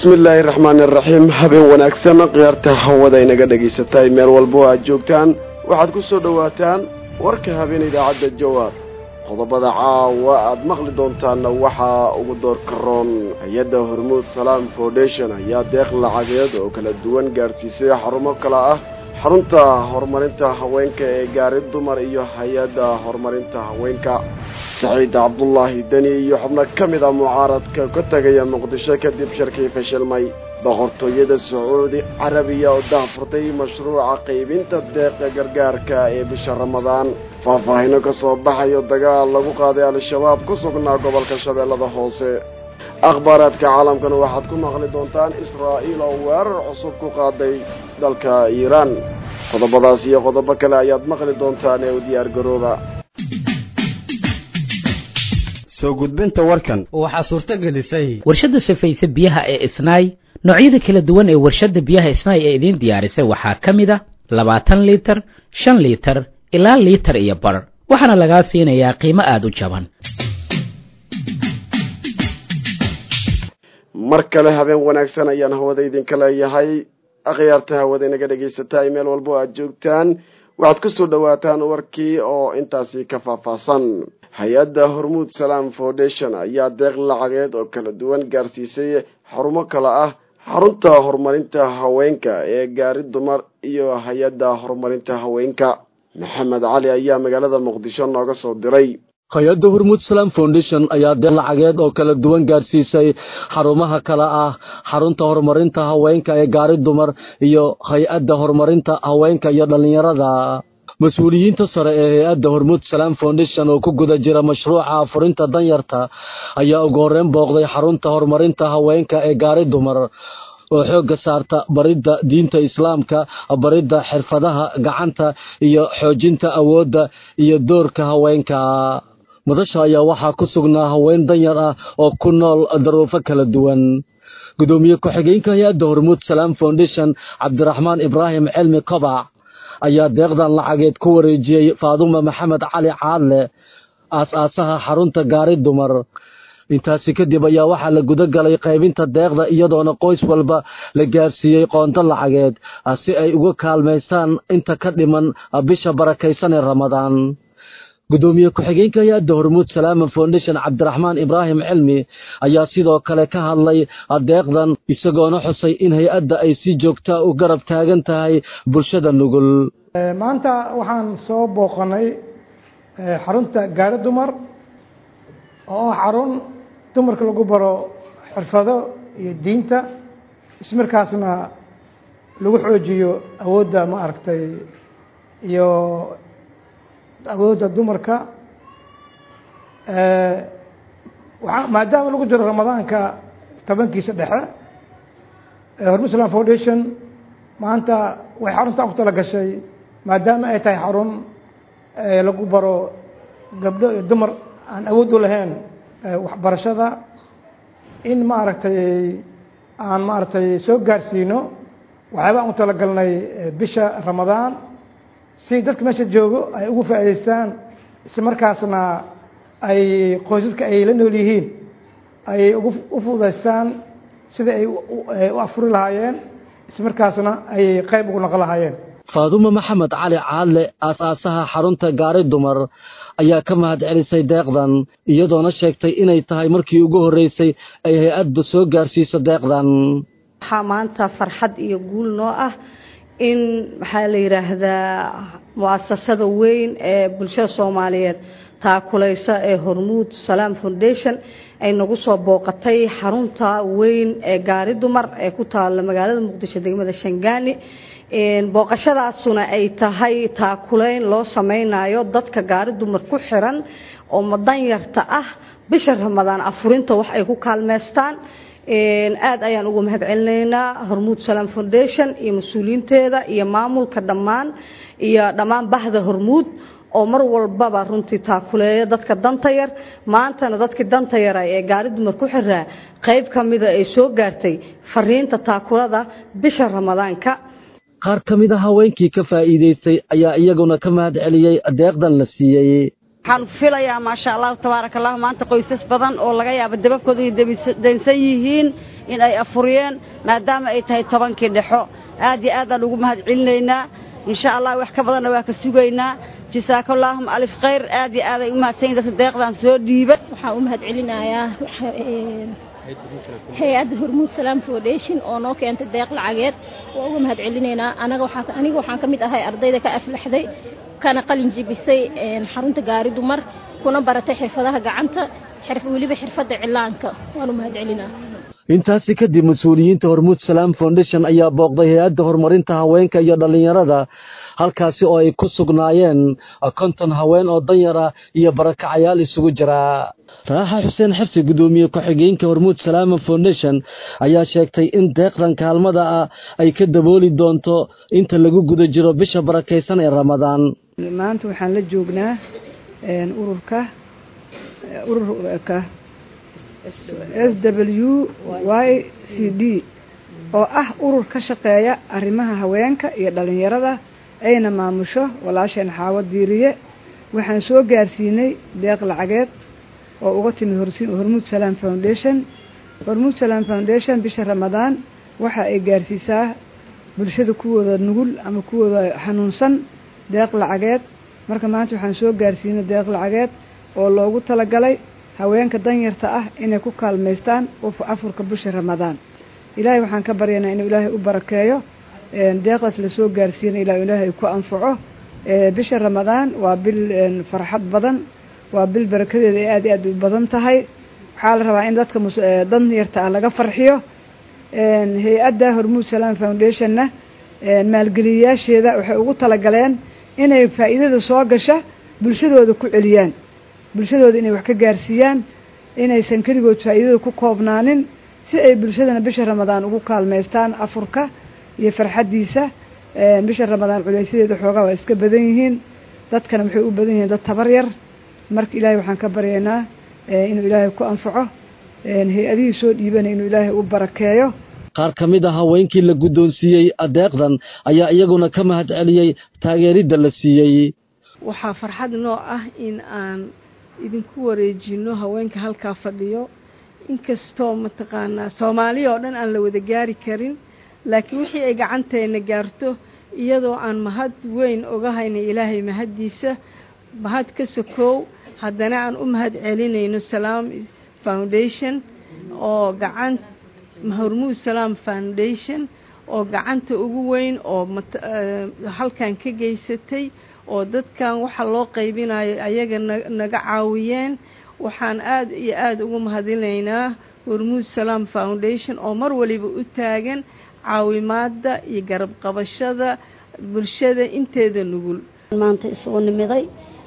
bismi illaahi raxmaani iraxiim habeen wanaagsan khiyaarta hawada inaga dhagaysatay meel walbo aad joogtaan waxaad ku soo dhowaataan warka habeen idaacadda jawaab qodobada caawa aad maqli doontaanna waxaa ugu doorka roon hay-adda hormuud salaam foundation ayaa deeq lacageed oo kala duwan gaadhsiisay xarumo kale ah xarunta horumarinta haweenka ee gaari dumar iyo hay-adda horumarinta haweenka saciid cabdulaahi deni iyo xubno ka mid a mucaaradka ka tegaya muqdisho kadib shirkii fashilmay boqortooyada sacuudi carabiya oo daahfurtay mashruuca qaybinta deeqa gargaarka ee bisha ramadaan faahfaahino ka soo baxayo dagaal lagu qaaday al-shabaab ku sugnaa gobolka shabeellada hoose akhbaaraadka caalamkana waxaad ku maqli doontaan israa'iil oo weerar cusub ku qaaday dalka iiraan qodobadaas iyo qodobo kale ayaad maqli doontaan ee u diyaar garooba soo gudbinta warkan waxaa suurto gelisay warshadda safayse biyaha ee isnaay noocyada kala duwan ee warshadda biyaha isnaay ee idiin diyaarisay waxaa ka mid a labaatan liitar shan liitar ilaa liitar iyo bar waxaana lagaa siinayaa qiimo aada u jaban mar kale habeen wanaagsan ayaan hawada idinka leeyahay akhyaarta hawada inaga dhagaysataay meel walbo aad joogtaan waxaad ku soo dhowaataan warkii oo intaasi ka faahfaahsan hay-adda hormuud salaam foundation ayaa deeq lacageed oo kala duwan gaarsiisay xarumo kale ah xarunta horumarinta haweenka ee gaari dumar iyo hay-adda horumarinta haweenka maxamed cali ayaa magaalada muqdisho nooga soo diray hay-adda hormuud salaam foundation ayaa deeq lacageed oo kala duwan gaarsiisay xarumaha kale ah xarunta horumarinta haweenka ee gaari dumar iyo hay-adda horumarinta haweenka iyo dhallinyarada mas-uuliyiinta sare ee hay-adda hormuud salaam foundation oo ku guda jira mashruuca furinta danyarta ayaa ugu horreyn booqday xarunta horumarinta haweenka ee gaari dumar oo xoogga saarta baridda diinta islaamka baridda xirfadaha gacanta iyo xoojinta awoodda iyo doorka haweenka madasha ayaa waxaa ku sugnaa haween danyar ah oo ku nool daruufo kala duwan gudoomiye ku-xigeenka hay-adda hormuud salaam foundation cabdiraxmaan ibraahim cilmi kobac ayaa deeqdan lacageed ku wareejiyey faadumo maxamed cali caadle aas-aasaha xarunta gaari dumar intaasi kadib ayaa waxaa la guda galay qaybinta deeqda iyadoona qoys walba la gaarsiiyey qoonto lacageed si ay uga kaalmaystaan inta ka dhiman bisha barakaysan ee ramadaan gudoomiye ku-xigeenka hay-adda hormuud salaama foundation cabdiraxmaan ibraahim cilmi ayaa sidoo kale ka hadlay deeqdan isagoona xusay in hay-adda ay si joogtaa u garab taagan tahay bulshada nugul maanta waxaan soo booqanay xarunta gaari dumar oo ah xarun dumarka lagu baro xirfado iyo diinta ismarkaasna lagu xoojiyo awoodda ma aragtay iyo awoodda dumarka maadaama lagu jiro ramadaanka tobankiisa dhexe hormud islam foundation maanta way xaruntan ku tala gashay maadaama ay tahay xarun lagu baro gabdho iyo dumar aan awood u lahayn waxbarashada in maaragtay aan maaragtay soo gaarsiino waxyaaba aan u talagalnay bisha ramadaan si dadka meesha joogo ay ugu faa'idaystaan isla markaasna ay qoysaska ay la nool yihiin ay ugu u fududaystaan sida ay u afuri lahaayeen isla markaasna ay qayb ugu noqon lahaayeen faadumo maxamed cali caadle aas-aasaha xarunta gaari dumar ayaa ka mahad celisay deeqdan iyadoona sheegtay inay tahay markii ugu horreysay ay hay-adda soo gaarsiiso deeqdan waxaa maanta farxad iyo guul noo ah in maxaa la yidhaahdaa muasasada weyn ee bulshada soomaaliyeed taakuleysa ee hormuud salaam foundation ay nagu soo booqatay xarunta weyn ee gaari dumar ee ku taalla magaalada muqdisho degmada shangaani booqashadaasuna ay tahay taakuleyn loo sameynayo dadka gaari dumar ku xiran oo madanyarta ah bisha ramadaan afurinta wax ay ku kaalmeystaan aad ayaan ugu mahad celinaynaa hormuud salaam foundation iyo mas-uuliyiinteeda iyo maamulka dhammaan iyo dhammaan bahda hormuud oo mar walbaba runtii taakuleeya dadka danta yar maantana dadkii danta yara ee gaari dumar ku xiraa qayb ka mida ay soo gaartay fariinta taakulada bisha ramadaanka qaar ka mid a haweenkii ka faa'iidaystay ayaa iyaguna ka mahad celiyey deeqdan la siiyey waxaan filayaa maasha allahu tabaaraka allahu maanta qoysas badan oo laga yaabo dababkooda iyo daynsan yihiin in ay afuriyeen maadaama ay tahay tobankii dhexo aad iyo aadaan ugu mahad celinaynaa insha allah wax ka badanna waa ka sugaynaa jasaakallahum alif khayr aad iyo aad ay u mahadsan yihin dadka deeqdan soo dhiibay waxaan u mahad celinayaa hay-adda hormuud salaam foundation oo noo keentay deeq lacageed waa uga mahad celinaynaa anaga waxaa aniga waxaan ka mid ahay ardayda ka aflaxday kana qalin jibisay xarunta gaari dumar kuna baratay xirfadaha gacanta weliba xirfadda cilaanka waan u mahad celinaa intaasi kadib mas-uuliyiinta hormuud salaam foundation ayaa booqday hay-adda horumarinta haweenka iyo dhallinyarada halkaasi oo ay ku sugnaayeen konton haween oo danyara iyo barakacayaal isugu jira raaxa xuseen xabsi guddoomiye ku-xigeenka hormuud salaama foundation ayaa sheegtay in deeqdan kaalmada ah ay ka dabooli doonto inta lagu guda jiro bisha barakaysan ee ramadaan maanta waxaan la joognaa ururka ururka s w y c d oo ah urur ka shaqeeya arrimaha haweenka iyo dhallinyarada ayna maamusho walaasheen xaawo diiriye waxaan soo gaarsiinay deeq lacageed oo uga timi hormuud salaam foundation hormuud salaam foundation bisha ramadaan waxa ay gaarsiisaa bulshada kuwooda nugul ama kuwooda xanuunsan deeq lacageed marka maanta waxaan soo gaarsiinay deeq lacageed oo loogu talagalay haweenka danyarta ah inay ku kaalmaystaan afurka bisha ramadaan ilaahay waxaan ka baryaynaa inuu ilaahay u barakeeyo deeqdaas lasoo gaarsiina ilaa ilaahay ku anfaco bisha ramadaan waa bil farxad badan waa bil barakadeeda ay aad iyo aad u badan tahay waxaa la rabaa in dadka danyarta ah laga farxiyo hay-adda hormuud salaam foundationna maalgeliyayaasheeda waxay ugu talagaleen inay faa'iidada soo gasha bulshadooda ku celiyaan bulshadooda inay wax ka gaarsiiyaan inaysan keligood faa'iidada ku koobnaanin si ay bulshadana bisha ramadaan ugu kaalmaystaan afurka iyo farxaddiisa bisha ramadaan culaysadeeda xoogaa waa iska badan yihiin dadkana waxay u badan yihiin dad tabar yar marka ilaahay waxaan ka baryaynaa inuu ilaahay ku anfaco hay-adihii soo dhiibanay inuu ilaahay u barakeeyo qaar ka mid a haweenkii la guddoonsiiyey adeeqdan ayaa iyaguna ka mahad celiyey taageeridda la siiyey waxaa farxad noo ah in aan idinku wareejino haweenka halkaa fadhiyo inkastoo mataqaanaa soomaaliya oo dhan aan la wada gaari karin laakiin wixii ay gacanteena gaarto iyadoo aan mahad weyn oga hayna ilaahay mahaddiisa mahad ka sokow haddana aan u mahad celinayno salaam foundation oo gacan hormuud salaam foundation oo gacanta ugu weyn oo halkan ka geysatay oo dadkan waxa loo qaybinayo ayaga naga caawiyeen waxaan aad iyo aada ugu mahadinaynaa hormuud salaam foundation oo mar waliba u taagan caawimaadda iyo garab qabashada bulshada inteeda nugul maanta isugu nimiday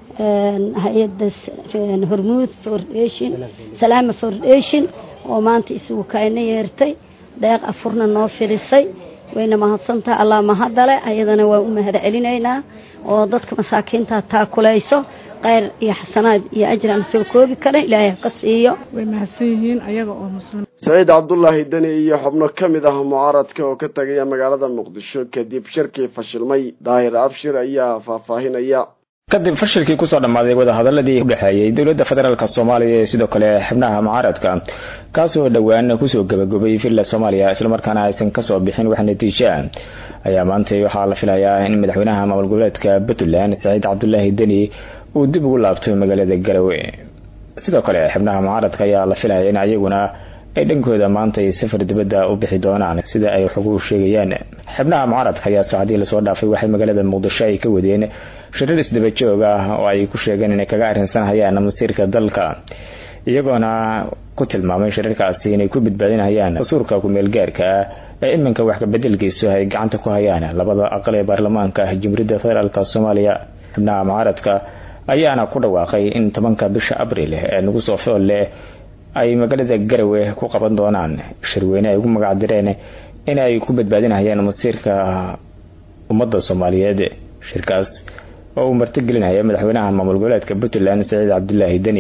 hay-adda hormuud foundation salaama foundation oo maanta isugu kaayna yeertay deeq afurna noo firisay wayna mahadsantaha allah mahadale ayadana waa u mahad celinaynaa oo dadka masaakiinta taakulayso kheyr iyo xasanaad iyo ajir aan soo koobi karin ilaahay ka siiyo way mahadsan yihiin ayaga oo muslim saciid cabdulaahi deni iyo xubno ka mid ah mucaaradka oo ka tagaya magaalada muqdisho kadib shirkii fashilmay daahir abshir ayaa faahfaahinaya kadib fashilkii kusoo dhammaaday wadahadaladii udhexeeyey dowladda federaalk soomaaliya ee sidoo kale xubnaha mucaaradka kaasoo dhowaan kusoo gabagobay villa soomaaliya islamarkaana aysan kasoo bixin wax natiijo ah ayaa maantay waxaa la filayaa in madaxweynaha maamul goboleedka puntland saciid cabdulaahi deni uu dib ugu laabto magaalada garowe sidoo kale xubnaha mucaaradka ayaa la filaya in ayaguna ay dhankooda maanta ay safar dibadda u bixi doonaan sida ay xoguhu sheegayaan xubnaha mucaaradka ayaa saacadii lasoo dhaafay waxay magaalada muqdisho ay ka wadeen shirar isdaba joog ah oo ay ku sheegeen inay kaga arrinsanhayaan masiirka dalka iyagoona ku tilmaamay shirarkaasi inay ku badbaadinayaan dastuurka ku-meelgaarka ah ee iminka wax kabedelkiisu ay gacanta ku hayaan labada aqal ee baarlamaanka jamhuuriyadda federaalk soomaaliya xubnaha mucaaradka ayaana ku dhawaaqay in tobanka bisha abril ee nagu soo fool leh ay magaalada garowe ku qaban doonaan shirweyne ay ugu magacdireen in ay ku badbaadinayaan masiirka ummadda soomaaliyeed shirkaas oo uu martigelinaya madaxweynaha maamul goboleedka puntland saciid cabdulaahi deni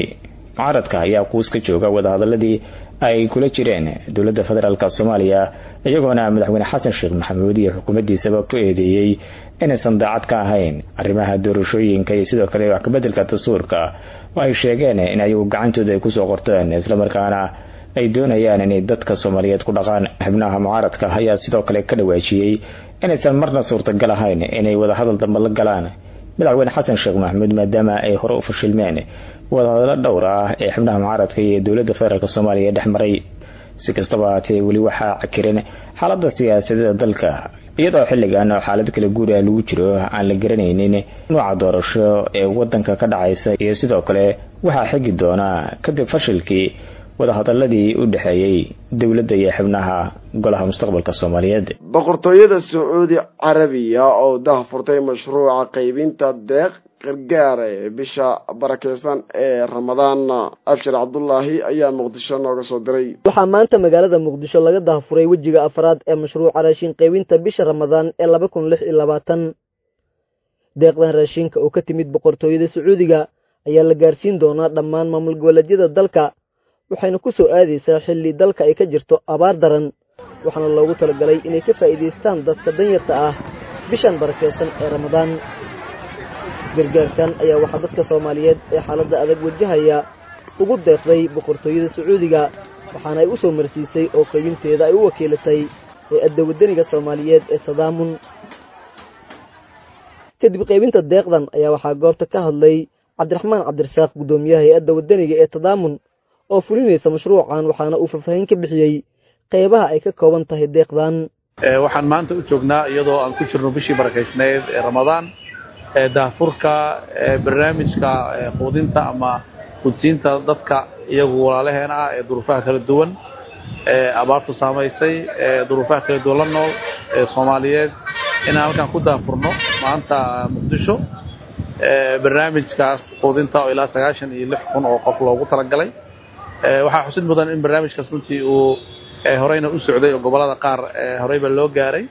mucaaradka ayaa kuus ka jooga wadahadaladii ay kula jireen dowladda federaalk soomaaliya iyagoona madaxweyne xasan sheekh maxamuud iyo xukuumaddiisaba ku eedeeyey inaysan daacad ka ahayn arrimaha doorashooyinka iyo sidoo kale wax kabeddelka dastuurka oo ay sheegeen in ayagu gacantooda ay kusoo qorteen islamarkaana ay doonayaan inay dadka soomaaliyeed ku dhaqaan xubnaha mucaaradka ayaa sidoo kale ka dhawaajiyey inaysan marna suurtagal ahayn inay wadahadal dambe la galaan madaxweyne xasan sheekh maxamuud maadaama ay hore u fashilmeen wadahadalo dhowr ah ee xubnaha mucaaradka iyo dowladda federaalk soomaaliya dhex maray si kastaba haatee weli waxaa cakiran xaaladda siyaasadeeda dalka iyadoo xilligan oo xaalad kala guur ah lagu jiro aan la garanaynin nooca doorasho ee wadanka ka dhacaysa iyo sidoo kale waxaa xigi doonaa kadib fashilkii wadahadaladii u dhexeeyey dowladda iyo xubnaha golaha mustaqbalka soomaaliyeed boqortooyada sacuudi carabiya oo dahfurtay mashruuca qaybinta deeq gargaar ee bisha barakeysan ee ramadaan abshir cabdulaahi ayaa muqdisho nooga soo diray waxaa maanta magaalada muqdisho laga dahafuray wejiga afraad ee mashruuca raashin qaybinta bisha ramadaan ee laba kun lix iyo labaatan deeqdan raashinka oo ka timid boqortooyada sacuudiga ayaa la gaarsiin doonaa dhammaan maamul goboleedyada dalka waxayna ku soo aadaysaa xilli dalka ay ka jirto abaar daran waxaana loogu talagalay inay ka faa'iidaystaan dadka danyarta ah bishan barakeysan ee ramadaan gargaarkan ayaa waxaa dadka soomaaliyeed ee xaaladda adag wajahaya ugu deeqday boqortooyada sacuudiga waxaana ay u soo marsiisay oo qaybinteeda ay u wakiilatay hay-adda waddaniga soomaaliyeed ee tadaamun kadib qaybinta deeqdan ayaa waxaa goobta ka hadlay cabdiraxmaan cabdirasaaq guddoomiyaha hay-adda waddaniga ee tadaamun oo fulinaysa mashruucan waxaana uu faahfaahin ka bixiyey qeybaha ay ka kooban tahay deeqdan waxaan maanta u joognaa iyadoo aan ku jirno bishii barakaysnayd ee ramadaan daafurka barnaamijka quudinta ama qudsiinta dadka iyagu walaalaheena ah ee duruufaha kala duwan ee abaartu saamaysay ee duruufaha kala duwan la nool ee soomaaliyeed inaan halkan ku daafurno maanta muqdisho barnaamijkaas quudinta oo ilaa sagaashan iyo lix kun oo qof loogu talagalay waxaa xusid mudan in barnaamijkaas runtii uu horeyna u socday oo gobollada qaar horeyba loo gaaray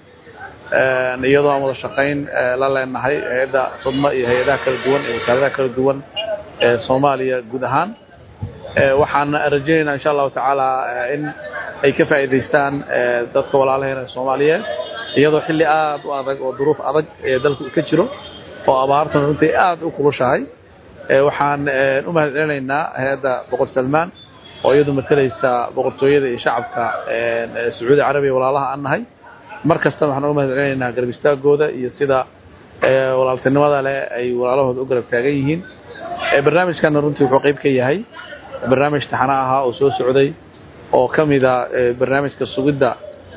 iyadoo aan wada shaqayn la leenahay hay-adda sodma iyo hay-adaha kala duwan iyo wasaaradaha kala duwan ee soomaaliya guud ahaan waxaan rajaynaynaa insha allahu tacaala in ay ka faa'iidaystaan dadka walaalaheena soomaaliyeed iyadoo xilli aad u adag oo duruuf adag ee dalku ka jiro oo abaartuna runtii aad u kulushahay waxaan u mahad celinaynaa hay-adda boqor salmaan oo iyadu matalaysa boqortooyada iyo shacabka sacuudi carabiya walaalaha aan nahay mar kastana waxaan uga mahad celinaynaa garab istaagooda iyo sida walaaltinimada leh ay walaalahooda u garab taagan yihiin barnaamijkana runtii wuxuu qayb ka yahay barnaamij taxana ahaa oo soo socday oo ka mida barnaamijka sugidda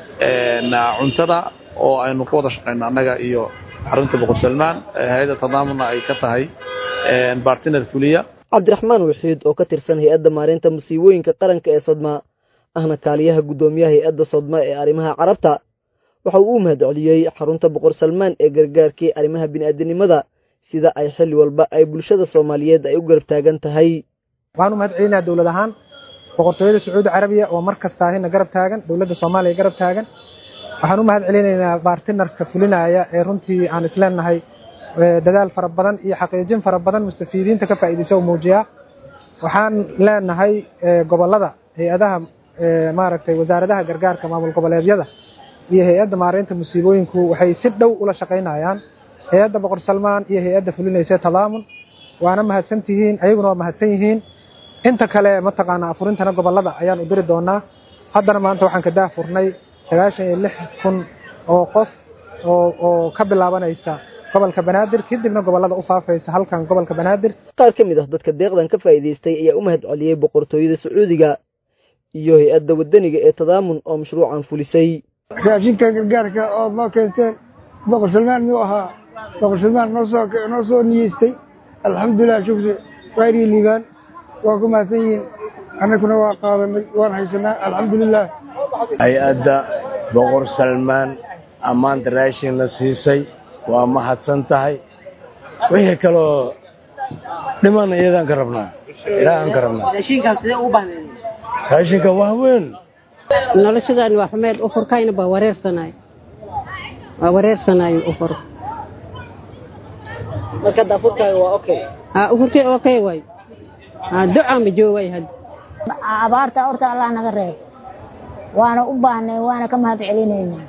cuntada oo aynu ka wada shaqayno annaga iyo xarunta boqor salmaan hay-adda tadaamuna ay ka tahay bartiner fuliya cabdiraxmaan wixiid oo ka tirsan hay-adda maareynta musiibooyinka qaranka ee sodma ahna kaaliyaha guddoomiyaha hay-adda sodma ee arrimaha carabta waxa uu u mahad celiyey xarunta boqor salmaan ee gargaarkii arrimaha bini'aadanimada sida ay xilli walba ay bulshada soomaaliyeed ay u garab taagan tahay waxaan u mahad celinayaa dowlad ahaan boqortooyada sacuudi carabiya oo mar kastaahina garab taagan dowladda soomaaliya garab taagan waxaan u mahad celinaynaa baartinarka fulinaya ee runtii aan isleenahay dadaal fara badan iyo xaqiijin fara badan mustafiidiinta ka faa'iidaysa oo muujiyaa waxaan leenahay gobollada hay-adaha maaragtay wasaaradaha gargaarka maamul goboleedyada iyo hay-adda maareynta musiibooyinku waxay si dhow ula shaqaynayaan hay-adda boqor salmaan iyo hay-adda fulinaysa tadaamun waana mahadsan tihiin ayaguna waa mahadsan yihiin inta kale mataqaanaa afurintana gobollada ayaan u diri doonaa haddana maanta waxaan ka daafurnay sagaashan iyo lix kun oo qof oo oo ka bilaabanaysa gobolka banaadir kadibna gobollada u faafaysa halkan gobolka banaadir qaar ka mid ah dadka deeqdan ka faa'iidaystay ayaa u mahad celiyey boqortooyada sacuudiga iyo hay-adda waddaniga ee tadaamun oo mashruucan fulisay raashinka gargaarka ood noo keenteen boqor salmaan miyuu ahaa boqor salmaan noo soo noo soo niyeystay alxamdulilah shukri khayrii liibaan waa ku mahadsan yihiin annaguna waa qaadanay waan haysanaa alxamdulilah hay-adda boqor salmaan ammaanta raashin la siisay waa mahadsan tahay wixii kaloo dhiman iyadaan ka rabnaa ilaahaan ka rabnaa raashinka waa weyn noloshadaani waa xumeed ufurkayna baa wareersanay waa wareersanayo ufur marka daafurkaaga waa okay haa ufurkii okay waay ducaa ma joogay hadda abaarta horta allah naga reeb waana u baahnay waana ka mahad celinaynaa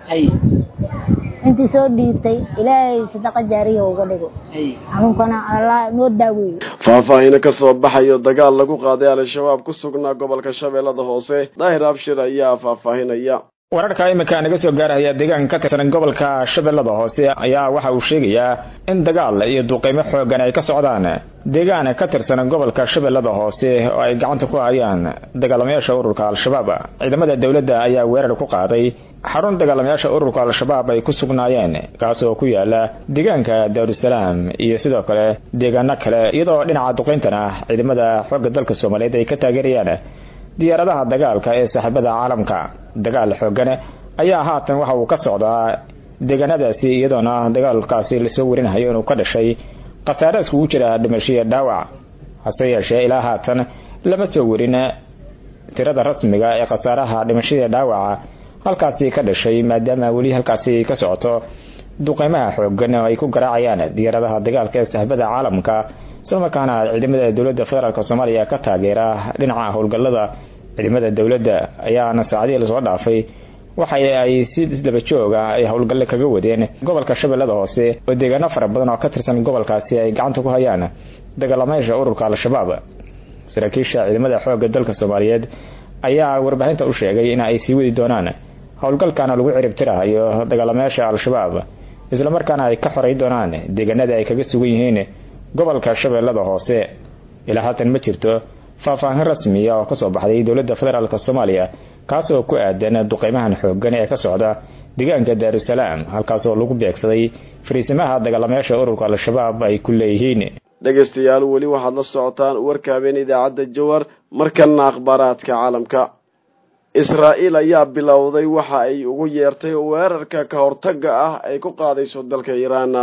intii soo dhiibtay ilaahay sadaqa jaariya uga dhigo xanuunkana allah noo daaweeyo faahfaahina ka soo baxayo dagaal lagu qaaday al-shabaab ku sugnaa gobolka shabeellada hoose daahir abshir ayaa faahfaahinaya wararka iminka naga soo gaaraya deegaanka ka tirsan gobolka shabeellada hoose ayaa waxa uu sheegayaa in dagaal iyo duqeymo xoogan ay ka socdaan deegaan ka tirsan gobolka shabeellada hoose oo ay gacanta ku hayaan dagaalamayaasha ururka al-shabaab ciidamada dowladda ayaa weerar ku qaaday xarun dagaalamayaasha ururka al-shabaab ay ku sugnaayeen kaas oo ku yaala deegaanka daarusalaam iyo sidoo kale deegaano kale iyadoo dhinaca duqeyntana ciidamada xoogga dalka soomaaliyeed ay ka taageerayaan diyaaradaha dagaalka ee saaxiibada caalamka dagaal xoogan ayaa haatan waxa uu ka socdaa deegaanadaasi iyadoona dagaalkaasi lasoo warinayo inuu ka dhashay khasaare iskugu jira dhimashiya dhaawac hase yeeshee ilaa haatan lama soo warin tirada rasmiga ee khasaaraha dhimashada dhaawaca halkaasi ka dhashay maadaama weli halkaasi ka socoto duqeymaha xoogan oo ay ku garaacayaan diyaaradaha dagaalka ee saaxiibada caalamka islamarkaana ciidamada dowladda federaalk soomaaliya ka taageera dhinaca howlgallada ciidamada dowladda ayaana saacadihii lasoo dhaafay waxa ay si isdaba jooga ay howlgalle kaga wadeen gobolka shabeellada hoose oo deegaano fara badan oo ka tirsan gobolkaasi ay gacanta ku hayaan dagaalamayaasha ururka al-shabaab saraakiisha ciidamada xoogga dalka soomaaliyeed ayaa warbaahinta u sheegay in ay sii wadi doonaan howlgalkana lagu ciribtirahayo dagaalamayaasha al-shabaab islamarkaana ay ka xoray doonaan deegaanada ay kaga sugan yihiin gobolka shabeellada hoose ilaa haatan ma jirto faahfaahin rasmiya oo kasoo baxday dowladda federaalk soomaaliya kaas oo ku aadan duqeymahan xoogan ee ka socda deegaanka daarusalaam halkaas oo lagu beegsaday fariisimaha dagaalamayaasha ururka al-shabaab ay ku leeyihiin dhegaystayaal weli waxaad la socotaan warka habeen idaacadda jawar markana akhbaaraadka caalamka israa'iil ayaa bilowday waxa ay ugu yeertay weerarka ka hortaga ah ay ku qaadayso dalka iiraan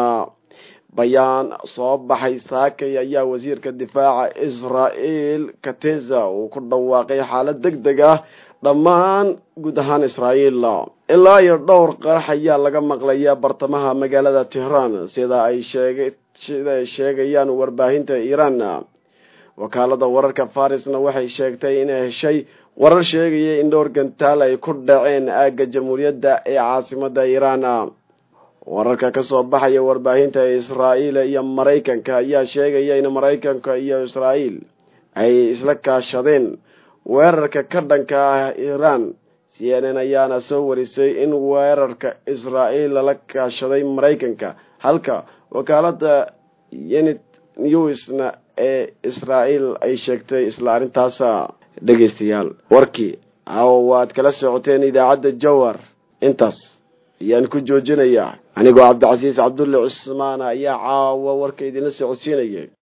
bayaan soo baxay saakay ayaa wasiirka difaaca israa'iil kateza uu ku dhawaaqay xaalad deg deg ah dhammaan guud ahaan israa'iil ilaa iyo dhowr qarax ayaa laga maqlayaa bartamaha magaalada tehraan sida ay sheegay sida ay sheegayaan warbaahinta iiraan wakaalada wararka farisna waxay sheegtay inay heshay warar sheegaya in dhowr gantaal ay ku dhaceen aagga jamhuuriyadda ee caasimada iiraan wararka ka soo baxaya warbaahinta israa'iil iyo maraykanka ayaa sheegaya in maraykanka iyo israa'iil ay isla kaashadeen weerarka ka dhanka ah iiraan c n n ayaana soo warisay in weerarka israa'iil lala kaashaday maraykanka halka wakaalada yenit newsna ee israa'iil ay sheegtay isla arrintaas dhegaystayaal warkii caawa waad kala socoteen idaacadda jawar intaas ayaan ku joojinayaa anigoo cabdicasiis cabdulle cusmaan ayaa caawa warka idinla socodsiinaya